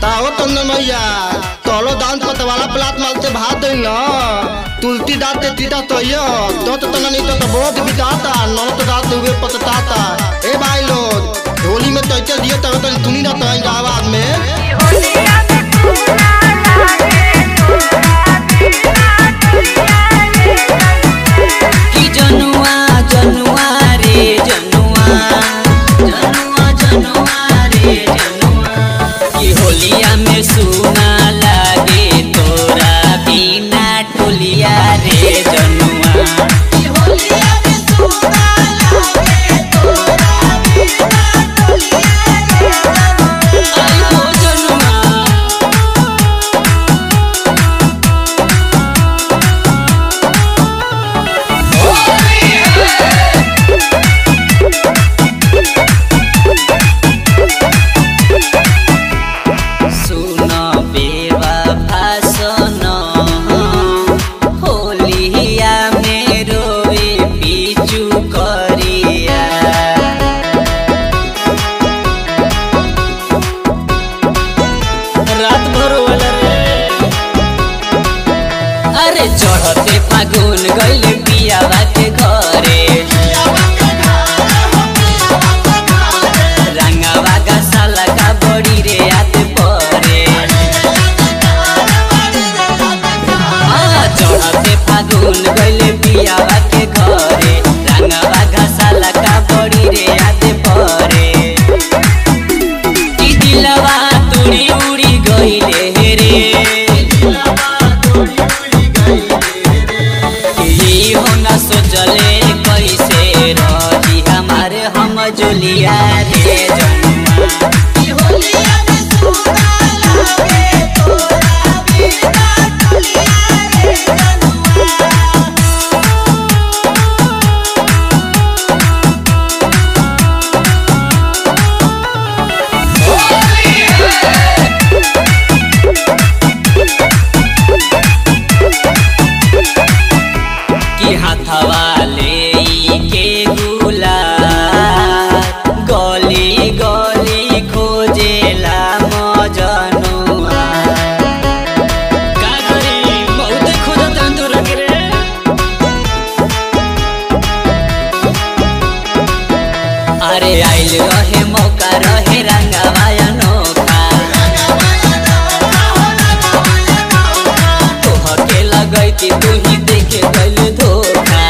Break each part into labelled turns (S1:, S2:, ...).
S1: ताओ तंदन मैया तोलो दान पतवाला प्लाट मालते भात दई न तुलती दाते तीता तो यो तो तो तना नहीं तो तो बहुत बिताता न तो दाते हुए पतताता ए भाई लोग होली में तो इतना दियो तब तो सुनी ना तो इनका आवाज में
S2: कि जनुआ जनुआ रे जनुआ जनुआ जनुआ रे जनुआ कि होलिया में सुना लागे तोरा बिना टोलिया रे जनुआ कि होलिया में सुना लागे तोरा बिना टोलिया रे जनुआ आई हो जनुआ सुन बेवा भाषण होलिया में रोए पिचु करिया रात भर वाला रे अरे चढ़ते फागुन गइल पियावा के घरे रंगावा का साला का बड़ी रे याद परे आ, चढ़ते फागुन गइल पियावा के घरे रंगावा का साला का बड़ी रे याद परे ई दिलवा तुड़ी उड़ी गइले रे ई हो न सोचले कैसे रही हमारे हम जोलिया रे जनुआ ई होलिया में सुना लागे तोरा बिना टोलिया रे जनुआ कि हाथवा ले के गुला गली गली खोजेला मजनुआ का करी बहुत खोजत तोरा के रे अरे आइल रहे मौका रहे रंगवा अनोखा तोहके लगैती तू ही देखे गइल धोखा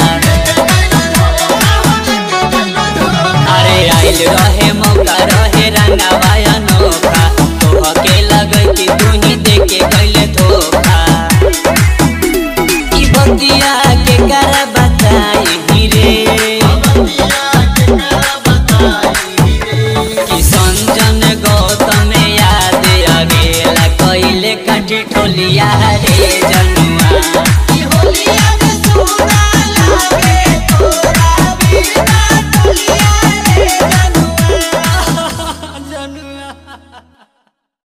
S2: अरे आइल रहे मौका रहे रंगवा अनोखा तोहके लगैती तू ही देखे गइल धोखा ई बतिया के करबा